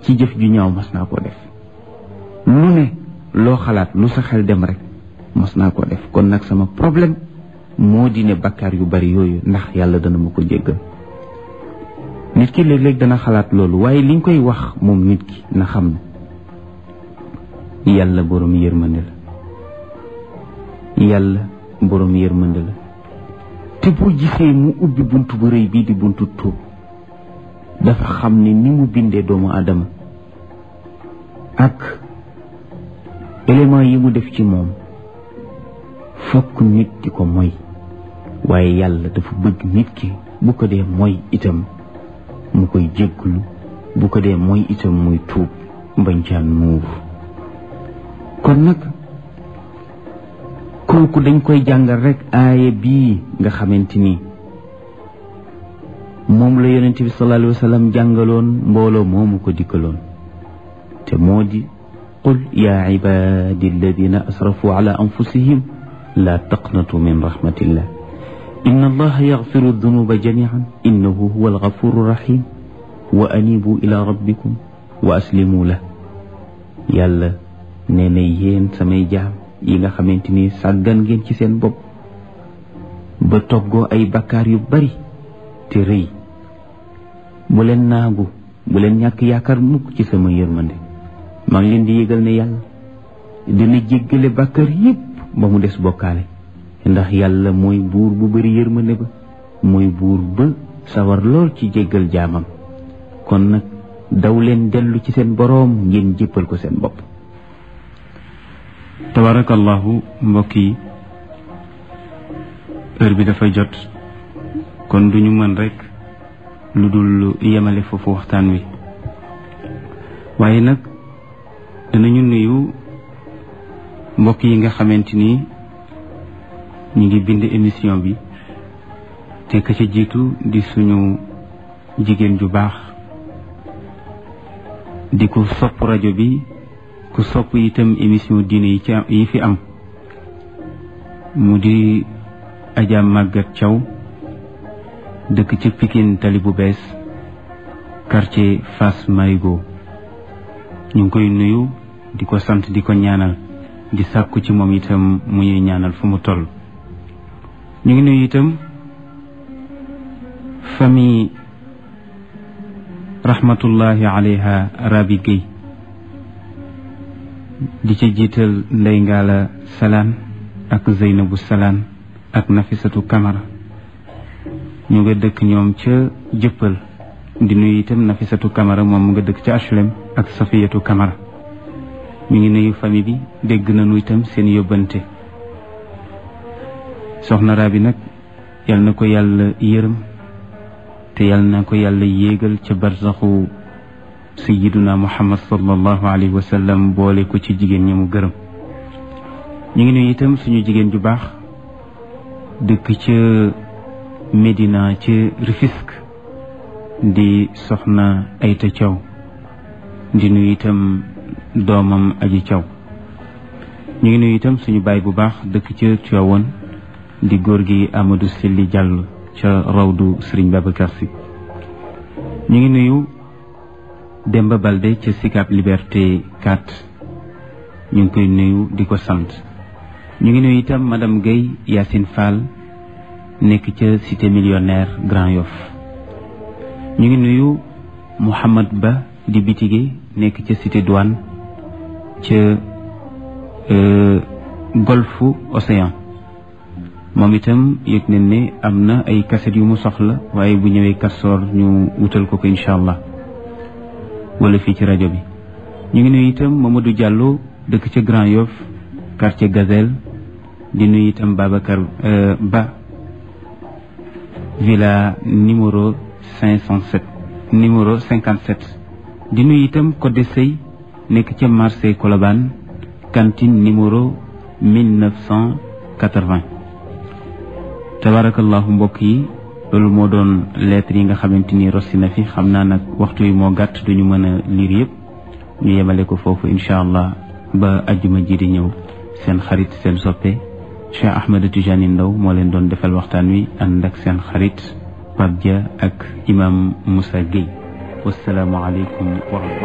ci jëf ju ñaaw mas naa koo def lu ne loo xalaat lu sa xel dem rek mas naa koo def kon nag sama problème moo di ne bakkaar yu bari yooyu ndax yàlla dana ma ko jéggal nit ki léeg-léeg dana xalaat loolu waaye liñ koy wax moom nit ki na xam ne yàlla borom yërmande la yàlla borom yërmande la te boo gisee mu ubbi bunt bu rëy bii di buntu tuub dafa xam ne ni mu bindee doomu aadama ak élément yi mu def ci moom fokk nit di ko moy waaye yàlla dafa bëgg nit ki bu ko dee moy itam mu koy jégglu bu ko dee moy itam muy tuub bañ caa nuur kon nag kooku dañ koy jàngal rek aaya bii nga xamante ni moom la yonent bi sallallahu alayhi wa sallam jàngaloon mbooloo moomu ko dikkaloon te moo di qul yaa ibaadi alladina asrafu ala anfusihim laa taqnatu min rahmatillah inna allaha yaxfiru dunuba jamian innahu huwa algafuru rahim wa anibu ila rabbikum wa aslimu la yàlla nee na yéen samay jaam yi nga xamante ni sàggan ngeen ci seen bopp ba toggoo ay bakkaar yu bari te rëy bu leen naagu bu leen ñàkk yaakaar mukk ci sama yërmande maa ngi leen di yëgal ne yàlla dina jéggale bakkaar yépp ba mu des bokkaale ndax yàlla mooy buur bu bari yërmande ba mooy buur ba sawar lool ci jéggal jaamam kon nag daw leen dellu ci seen boroom ngeen jéppal ko seen bopp tabarakallahu mbokk yi heure bi dafa jot kon duñu mën rekk lu dul yemale foofu waxtaan wi waaye nag danañu nuyu mbokk yi nga xamante ni ñu ngi bind émission bi te ka ca jiitu di suñu jigéen ju baax di ku sopp rajo bi ku sopp itam émission diine yi ci yi fi am mu di Adja Maguette Thiaw dëkk ci Pikine tali bu bees quartier Fass Marigo ñu ngi koy nuyu di ko sant di ko ñaanal di sàkku ci moom itam mu ñuy ñaanal fu mu toll ñu ngi nuyu itam famille rahmatullahi alayha Rabi Gueye di ci jiital Ndey Ngala Salaan ak Zeynabu Salaan ak Nafisatu Kamara ñu nga dëkk ñoom ca jëppal di nuyu itam Nafisatu Kamara moom mu nga dëkk ca HLM ak Safiyatu Kamara ñu ngi nuyu famille bi dégg nañu itam seen yóbbante soxna Rabi nag yal na ko yàlla yërëm te yal na ko yàlla yéegal ca barsaxu sayiduna muhammad sallallahu alayhi wa sallam boole ko ci jigéen ñi mu gërëm ñu ngi nuyu itam suñu jigéen ju baax dëkk ca Médina ca Rufisque di soxna Ayta Thiaw di nuyu itam doomam aji Thiaw ñu ngi nuyu itam suñu baay bu baax dëkk ca Tivaouane di góor gi Amadou Silli Diallo ca rawdu Serigne Babacar Sy ñu ngi nuyu Demba Balde ca Sicap Liberté 4 ñu ngi koy nuyu di ko sant ñu ngi nuyu itam madame Guèye Yacine Fall nekk ca cité millionnaire Grand Yoff ñu ngi nuyu Mouhamad Ba di bitige nekk ca cité douane ca golfu Océan moom itam yëg nañ ne am na ay kaset yu mu soxla waaye bu ñëwee kastoor ñu wutal ko ko incha allah wala fii ci rajo bi ñu ngi nuyu itam Mamadou Diallo dëkk ca Grand Yoff quartier Gazelle di nuyu itam Babacar Ba villa numéro cinq cent sept numéro cinquante sept di nuyu itam Codé Sey nekk ca marché Colobane cantine numéro mille neuf cent quatre-vingt tabarakallahu mbokk yi loolu moo doon lettre yi nga xamante ni rossi na fi xam naa nag waxtu yi moo gàtt duñu mën a liir yëpp ñu yemale ko foofu incha allah ba ajjuma ji di ñëw seen xarit seen soppe Cheikh Ahmed Tijani Ndaw moo leen doon defal waxtaan wi ànd ak seen xarit Pape Dia ak imam Moussa Gueye wasalaamu aleykum wa